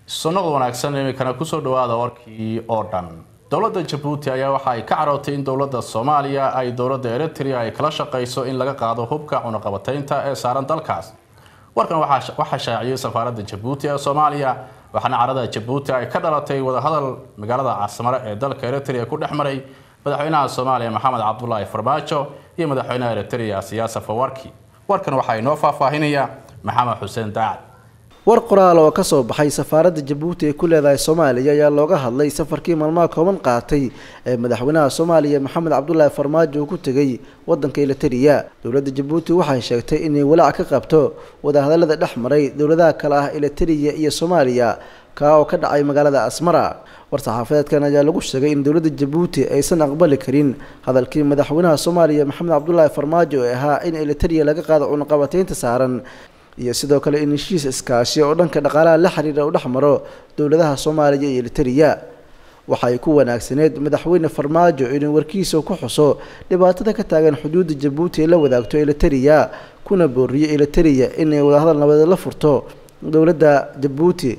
sunnada wanaagsan iminkana kusoo dhawaada warkii oo dhan dowladda jabuuti ayaa waxa ay ka carootay in dowladda soomaaliya ay dowladda eritrea ay kala shaqayso in laga qaado hubka cunaqabataynta ee saaran dalkaas warkan waxaa shaaciyey safaaradda jabuuti ee soomaaliya waxaana carada jabuuti ay ka dhalatay wadahadal magaalada caasimare ee dalka eritrea ku dhex maray madaxweynaha soomaaliya maxamed cabdulaahi farmaajo iyo madaxweynaha eritrea siyaasa fawarki warkan waxaa inoo faahfaahinaya maxamed xuseen daacad war qoraal oo ka soo baxay safaaradda jabuuti ee ku leedahay soomaaliya ayaa looga hadlay safarkii maalmaha kooban qaatay ee madaxweynaha soomaaliya maxamed cabdulaahi farmaajo uu ku tegay wadanka elitariya dowladda jabuuti waxay sheegtay inay walaac ka qabto wadahadalada dhex maray dowladaha kale ah elitariya iyo soomaaliya kaa oo ka dhacay magaalada asmara war-saxaafadeedkan ayaa lagu sheegay in dowladda jabuuti aysan aqbali karin hadalkii madaxweynaha soomaaliya maxamed cabdulaahi farmaajo ee ahaa in elitariya laga qaado cunaqabataynta saaran iyo sidoo kale in heshiis iskaashi oo dhanka dhaqaalaha la xiriira u dhex maro dowladaha soomaaliya iyo elitariya waxay ku wanaagsaneyd madaxweyne farmaajo inuu warkiisa ku xuso dhibaatada ka taagan xuduudda jabuuti ay la wadaagto elitariya kuna booriyo elitariya inay wadahadal nabadeed la furto dowladda jabuuti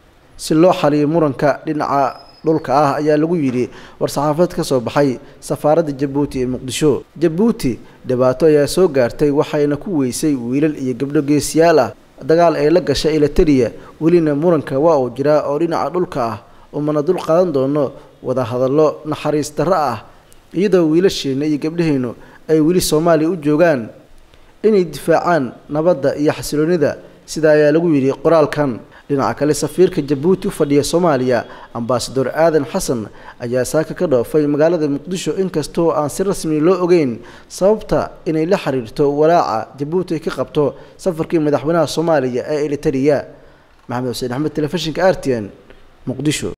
si loo xaliyo muranka dhinaca dhulka ah ayaa lagu yidhi war-saxaafadeed ka soo baxay safaaradda jabuuti ee muqdisho jabuuti dhibaato ayaa soo gaartay waxayna ku weysay wiilal iyo gabdho geesiyaal ah dagaal ay la gashay elitariya welina muranka waa uu jiraa oo dhinaca dhulka ah umana dul qaadan doono wadahadallo naxariis darro ah iyadoo wiilasheena iyo gabdhaheennu ay weli soomaaliya u joogaan inay difaacaan nabadda iyo xasiloonida sidaa ayaa lagu yidhi qoraalkan dhinaca kale safiirka jabuuti u fadhiya soomaaliya ambasador aadan xasan ayaa saaka ka dhoofay magaalada muqdisho inkastoo aan si rasmi loo ogeyn sababta inay la xiriirto walaaca jabuuti ay ka qabto safarkii madaxweynaha soomaaliya ee elitariya maxamed xuseen axmed telefishinka r t n muqdisho